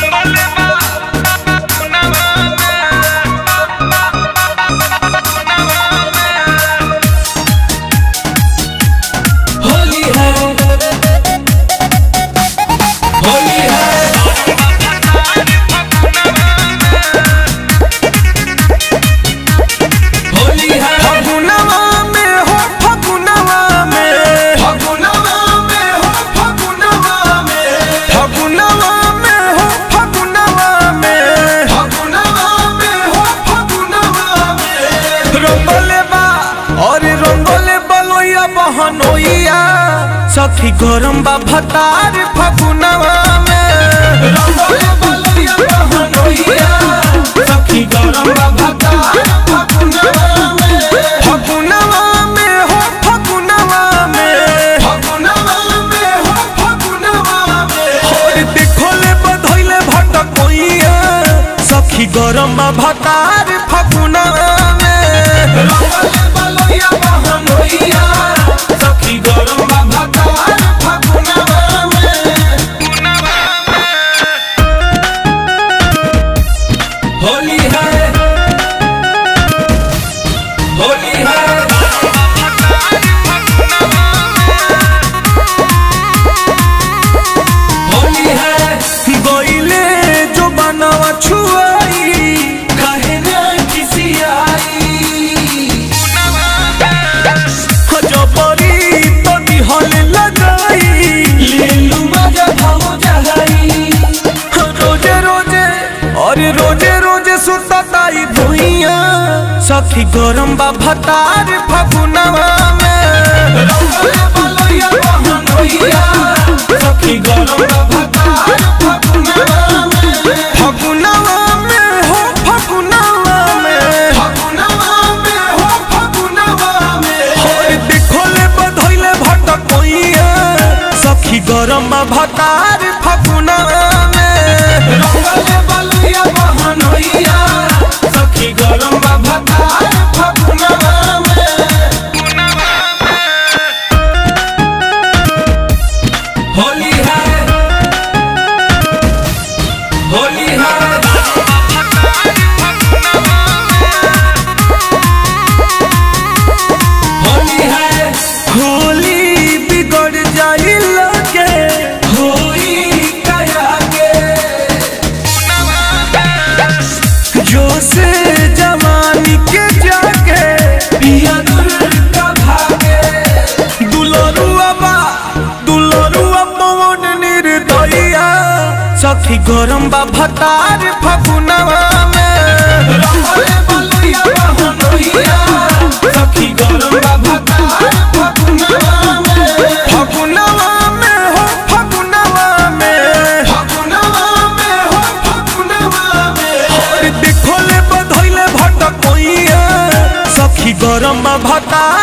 होली है होली है होली है फगुनवा में हो फगुनवा में फगुनवा में हो फगुनवा में फगुनवा में हो फगुनवा में फगुनवा में हो फगुनवा में रंगले बा और रंगले बलोया बहनोइया सखी गरम बा भतार फगुनवा में रंगोले बलैया बहनोइया सखी गरम भतार फगुनवा में फगुनवा में हो फगुनवा में फगुनवा में हो फगुनवा में और देखोले बधोइले भटकोइया सखी गरम बा भतार फगुनवा में रंगोले बलैया बहनोइया सखी गरम भतार फगुनवा में होली है होली है होली है गइले जो बनावा छुआई काहे ना किसी आई जबरी तो दिहल लगाई लेलू मजा भाव जहाई रोजे रोजे और रोजे रोजे सुतताई भुइया सखी गरम बा भतार फगुनवा में रंगोले बलैया बहनोइया सखी गरम भतार फगुनवा में फगुनवा में हो फगुनवा में फगुनवा में हो फगुनवा में और देखोले बधोइले भटकोइया सखी गरम बा भतार फगुनवा में रंगोले बलैया बहनोइया सखी गरम भतार फगुनवा में होली है होली है होली है होली बिगड़ जाई लगे होई कया के जो से जवानी के जाके पिया दूर का भागे दुलरुआ बा दुलरुआ पवन निर्दया सखी गरम बा भतार फगुनवा में रंगोले बलैया बहनोइया सखी गरम भतार फगुनवा में फगुनवा में हो फगुनवा में फगुनवा में हो फगुनवा में और देखोले बधोइले भटकोइया सखी गरम बा भतार